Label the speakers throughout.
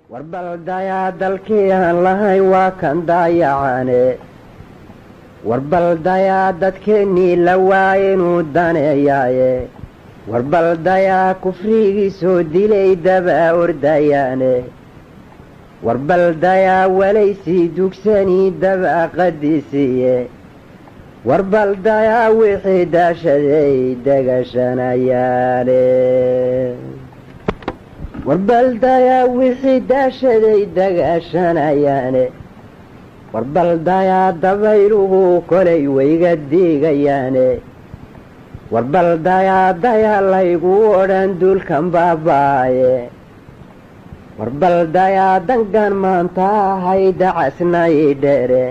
Speaker 1: warbaldayaa dalkii aan lahayn waa kan daayacane warbaldayaa dadkeennii la waaya inuu daneeyaaye warbaldayaa kufrigii soo dilay dabaa ordayaane warbaldayaa walaysii dugsanii dabaa qadisiiye warbaldayaa wixii daashaday degashanayaane warbaldayaa wixii daashaday dagaashanayaane warbaldayaa dabayluhu kolay wayga diigayaane warbaldayaa dayaa laygu odhan duulkan baabaaye warbaldayaa dangan maanta ahay dacasnay dheere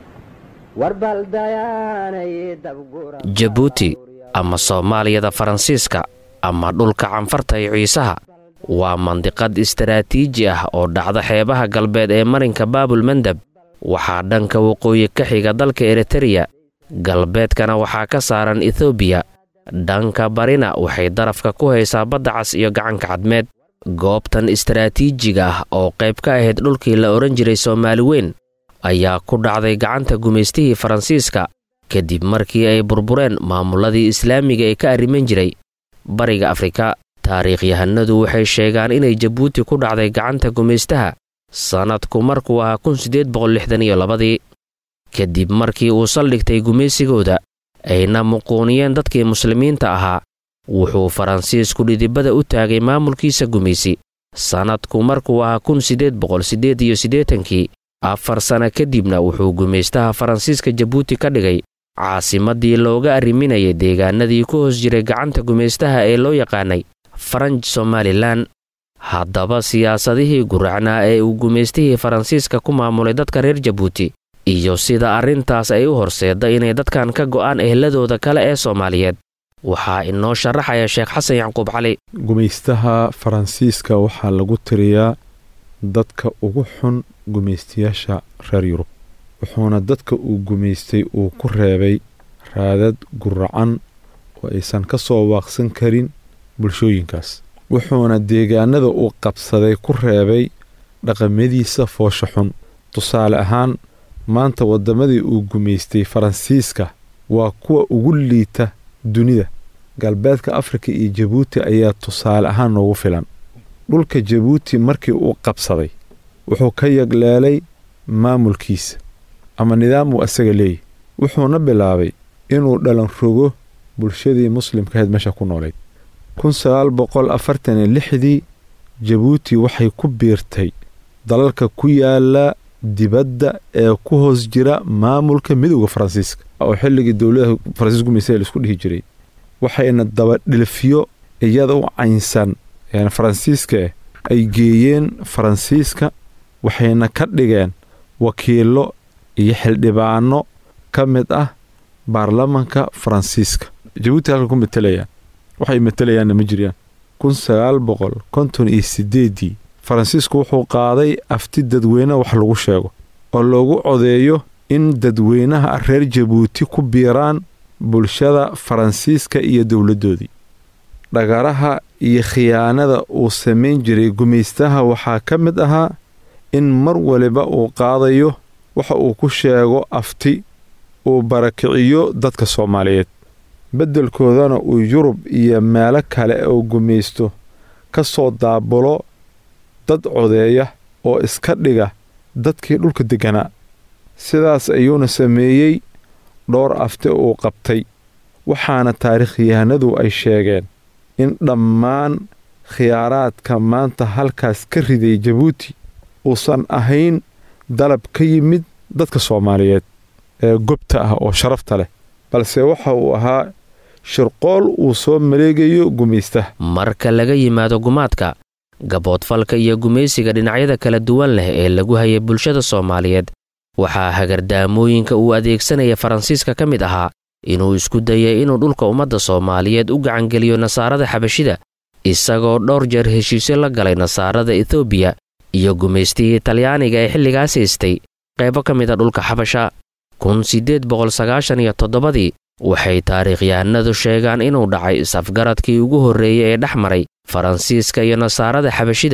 Speaker 2: jabuuti ama soomaaliyada faransiiska ama dhulka canfarta iyo ciisaha waa mandiqad istaraatiiji ah oo dhacda xeebaha galbeed ee marinka baabul mandab waxaa dhanka waqooyi ka xiga dalka eritereya galbeedkana waxaa ka saaran ethoobiya dhanka barina waxay darafka ku haysaa badda cas iyo gacanka cadmeed goobtan istaraatiijiga ah oo qayb ka ahayd dhulkii la odhan jiray soomaali weyn ayaa ku dhacday gacanta gumaystihii faransiiska kadib markii ay burbureen maamulladii islaamiga ee ka arriman jiray bariga afrika taariikhyahanadu waxay sheegaan inay jabuuti ku dhacday gacanta gumaystaha sannadku markuu ahaa kun siddeed boqol lixdan iyo labadii kadib markii uu saldhigtay gumaysigooda ayna muquuniyeen dadkii muslimiinta ahaa wuxuu faransiisku dhidibada u taagay maamulkiisa gumaysi sannadku markuu ahaa kun siddeed boqol siddeed iyo siddeetankii afar sana kadibna wuxuu gumaystaha faransiiska jabuuti ka dhigay caasimaddii looga arriminayay deegaanadii ku hoos jiray gacanta gumaystaha ee loo yaqaanay faranj somalilan haddaba siyaasadihii guracnaa ee uu gumaystihii faransiiska ku maamulay dadka reer jabuuti iyo sida arrintaas ay u horseedda inay dadkan ka go'aan ehladooda kale ee soomaaliyeed waxaa inoo sharaxaya sheekh xasan yacquub cali
Speaker 3: gumaystaha faransiiska waxaa lagu tiriyaa dadka ugu xun gumaystayaasha reer yurub wuxuuna dadka uu gumaystay uu ku reebay raadad guracan oo aysan ka soo waaqsan karin bulshooyinkaas wuxuuna deegaanada uu qabsaday ku reebay dhaqamadiisa foosha xun tusaale ahaan maanta waddamadii uu gumaystay faransiiska waa kuwa ugu liita dunida galbeedka afrika iyo jabuuti ayaa tusaale ahaan noogu filan dhulka jabuuti markii uu qabsaday wuxuu ka yagleelay maamulkiisa ama nidaam uu asaga leeyahy wuxuuna bilaabay inuu dhalan rogo bulshadii muslimkahayd meesha ku noolayd kun sagaal boqol afartan iyo lixdii jabuuti waxay ku biirtay dalalka ku yaala dibadda ee ku hoos jira maamulka midowda faransiiska oo xilligii dowladaha faransiiska gumaysa laisku dhihi jiray waxayna dabadhilfiyo iyada u caynsan yani faransiiska eh ay geeyeen faransiiska waxayna ka dhigeen wakiillo iyo xildhibaano ka mid ah baarlamanka faransiiska jabuuti halka ku matelayaan waxay matelayaanna ma jiraan kun sagaal boqol konton iyo siddeeddii faransiisku wuxuu qaaday afti dadweyne wax lagu sheego oo loogu codeeyo in dadweynaha reer jabuuti ku biiraan bulshada faransiiska iyo dowladdoodii dhagaraha iyo khiyaanada uu samayn jiray gumaystaha waxaa ka mid ahaa in mar waliba uu qaadayo waxa uu ku sheego afti uu barakiciyo dadka soomaaliyeed beddelkoodana uu yurub iyo meelo kale oo gumaysto ka soo daabulo dad codeeya oo iska dhiga dadkii dhulka degganaa sidaas ayuuna sameeyey dhowr afti uu qabtay waxaana taariikhyahanadu ay sheegeen in dhammaan khiyaaraadka maanta halkaas ka riday jabuuti uusan ahayn dalab ka yimid dadka soomaaliyeed ee gobta ah oo sharafta leh balse waxa uu ahaa shirqool uu soo maleegayo gumaystaha
Speaker 2: marka laga yimaado gumaadka gaboodfalka iyo gumaysiga dhinacyada kala duwan leh ee lagu hayay bulshada soomaaliyeed waxaa hagardaamooyinka uu adeegsanaya faransiiska ka mid ahaa inuu isku dayay inuu dhulka ummadda soomaaliyeed u gacangeliyo nasaarada xabashida isagoo dhowr jeer heshiisyo la galay nasaarada etoobiya iyo gumaystihii talyaaniga ee xilligaas haystay qaybo ka mid a dhulka xabasha kun siddeed boqol sagaashan iyo toddobadii waxay taariikhyahanadu sheegaan inuu dhacay is-afgaradkii ugu horreeyey ee dhex maray faransiiska iyo nasaarada xabashida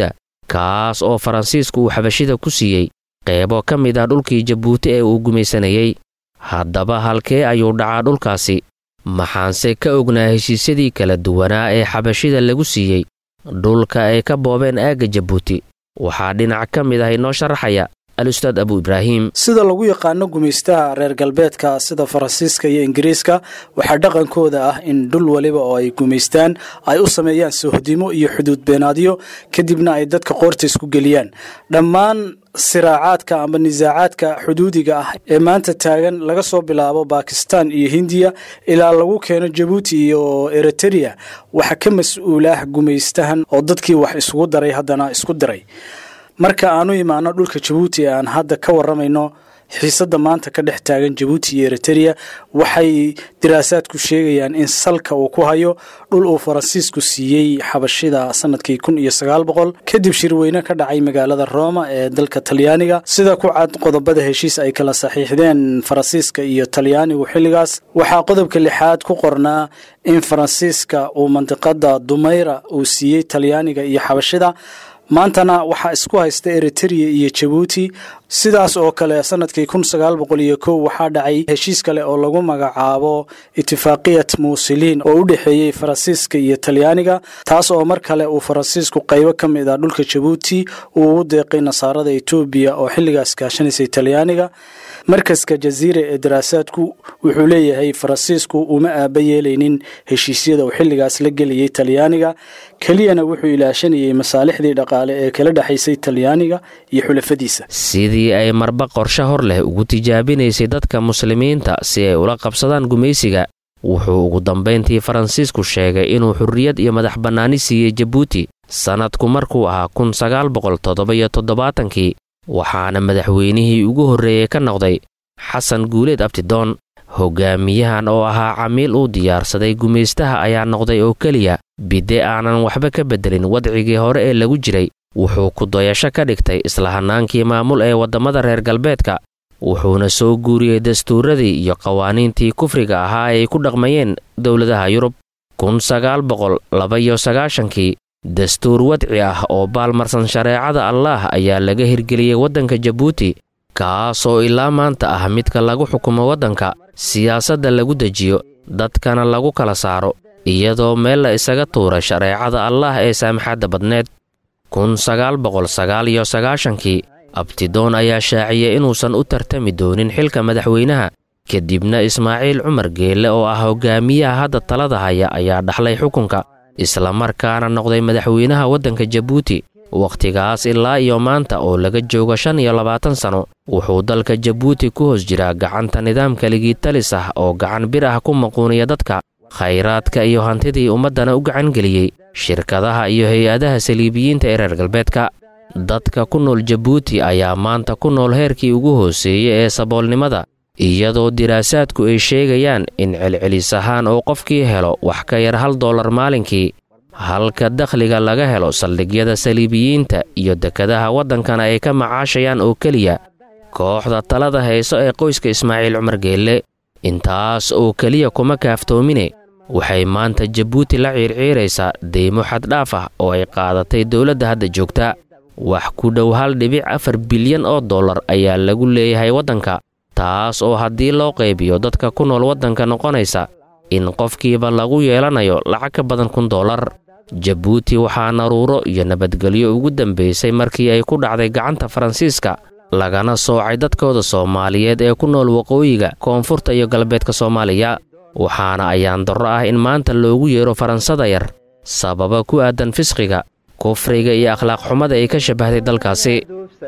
Speaker 2: kaas oo faransiisku uu xabashida ku siiyey qeybo ka mid ah dhulkii jabuuti ee uu gumaysanayey haddaba halkee ayuu dhacaa dhulkaasi maxaanse ka ognaa heshiisyadii kala duwanaa ee xabashida lagu siiyey dhulka ay ka boobeen aagga jabuuti waxaa dhinac ka mid ah inoo sharaxaya al-ustaad abu ibraahim
Speaker 4: sida lagu yaqaano gumaystaha reer galbeedka sida faransiiska iyo ingiriiska waxaa dhaqankooda ah in dhul waliba oo ay gumaystaan ay u sameeyaan sohdimo iyo xuduud beenaadyo kadibna ay dadka qoorta isku geliyaan dhammaan siraacaadka ama nisaacaadka xuduudiga ah ee maanta taagan laga soo bilaabo bakistan iyo hindiya ilaa lagu keeno jabuuti iyo eritereya waxaa ka mas-uulah gumaystahan oo dadkii wax isugu daray haddana isku diray marka aanu imaano dhulka jabuuti ee aan hadda ka waramayno xiisadda maanta ka dhex taagan jabuuti iyo eritereya waxay diraasaadku sheegayaan in salka uu ku hayo dhul uu faransiisku siiyey xabashida sanadkii kun iyo sagaal boqol kadib shirweyne ka dhacay magaalada rooma ee dalka talyaaniga sida ku cad qodobada heshiis ay kala saxiixdeen faransiiska iyo talyaanigu xilligaas waxaa qodobka lixaad ku qornaa in faransiiska uu mandiqada dumayra uu siiyey talyaaniga iyo xabashida maantana waxaa isku haysta eritereya iyo jabuuti sidaas oo kale sanadkii kun sagaal boqol iyo kow waxaa dhacay heshiis kale oo lagu magacaabo itifaaqiyat muusiliin oo u dhexeeyey faransiiska iyo talyaaniga taas oo mar kale uu faransiisku qaybo ka mid ah dhulka jabuuti uu ugu deeqay nasaarada etoobiya oo xilligaas kaashanaysay talyaaniga markaska jaziira ee daraasaadku wuxuu leeyahay faransiisku uma aaba yeelaynin heshiisyada uu xilligaas la gelayay talyaaniga keliyana wuxuu ilaashanayay masaalixdii dhaqaale ee kala dhexaysay talyaaniga iyo xulafadiisa
Speaker 2: sidii ay marba qorshe hor leh ugu tijaabinaysay dadka muslimiinta si ay ula qabsadaan gumaysiga wuxuu ugu dambayntii faransiisku sheegay inuu xurriyad iyo madax bannaani siiyey jabuuti sannadku markuu ahaa kun sagaal boqol toddoba-iyo toddobaatankii waxaana madaxweynihii ugu horreeyey ka noqday xasan guuleed abtidoon hoggaamiyahan oo ahaa camiil uu diyaarsaday gumaystaha ayaa noqday oo keliya bidde aanan waxba ka beddelin wadcigii hore ee lagu jiray wuxuu ku dayasho ka dhigtay isla hannaankii maamul ee waddamada reer galbeedka wuxuuna soo guuriyey dastuuradii iyo qawaaniintii kufriga ahaa ay ku dhaqmayeen dowladaha yurub kun sagaal boqol laba-iyo sagaashankii dastuur wadci ah oo baalmarsan shareecada allaah ayaa laga hirgeliyey waddanka jabuuti kaasoo ilaa maanta ah midka lagu xukumo waddanka siyaasadda lagu dejiyo dadkana lagu kala saaro iyadoo meel la isaga tuuray shareecada allaah ee saamaxadda badneed kun sagaal boqol sagaal iyo sagaashankii abtidoon ayaa shaaciyey inuusan u tartami doonin xilka madaxweynaha kadibna ismaaciil cumar geelle oo ah hogaamiyaha hadda talada haya ayaa dhaxlay xukunka islamarkaana noqday madaxweynaha waddanka jabuuti wakhtigaas ilaa iyo maanta oo laga joogo shan iyo labaatan sano wuxuu dalka jabuuti ku hoos jiraa gacanta nidaamka ligiitalis ah oo gacan bir ah ku maquuniya dadka khayraadka iyo hantidii ummaddana u gacangeliyey shirkadaha iyo hay-adaha saliibiyiinta ee reer galbeedka dadka ku nool jabuuti ayaa maanta ku nool heerkii ugu hooseeyey ee saboolnimada iyadoo diraasaadku ay sheegayaan in celcelis ahaan oo qofkii helo wax ka yar hal dollar maalinkii halka dakhliga laga helo saldhigyada saliibiyiinta iyo dekadaha waddankana ay ka macaashayaan oo keliya kooxda talada hayso ee qoyska ismaaciil cumar geelle intaas oo keliya kuma kaaftoomine waxay maanta jabuuti la ciirciiraysaa deymo xaddhaaf ah oo ay qaadatay dowladda hadda joogta wax ku dhow hal dhibic afar bilyan oo dollar ayaa lagu leeyahay waddanka taas oo haddii loo qaybiyo dadka ku nool waddanka noqonaysa in qofkiiba lagu yeelanayo lacag ka badan kun dollar jabuuti waxaa naruuro iyo nabadgelyo ugu dambaysay markii ay ku dhacday gacanta faransiiska lagana soocay dadkooda soomaaliyeed ee ku nool waqooyiga koonfurta iyo galbeedka soomaaliya waxaana ayaan darro ah in maanta loogu yeero faransada yar sababa ku aadan fisqiga kufriga iyo akhlaaq xumada ay ka shabbahday dalkaasi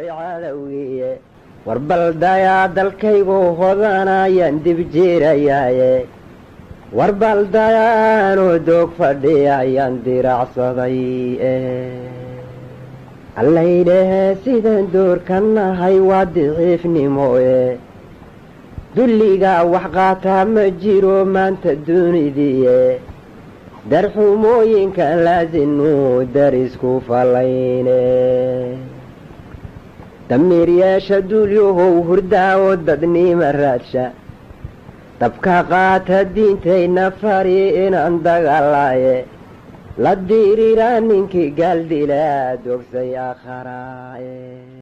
Speaker 1: warbaldayaa dalkaygu hodanayaan dib jiirayaaye warbaldayaanoo doog fadhiyayaan diracsaday allaydhahee sidaan doorka nahay waa diciifnimoe dulligaa wax qaataa ma jiro maanta dunidiie darxumooyinka laasinuu darisku fallayne damiiryeesha duulyahow hurdaawo dadniima raadsha dabka qaata diintayna fari inaan dagaalaaye la diriira ninkii gaaldila dogsay akharaae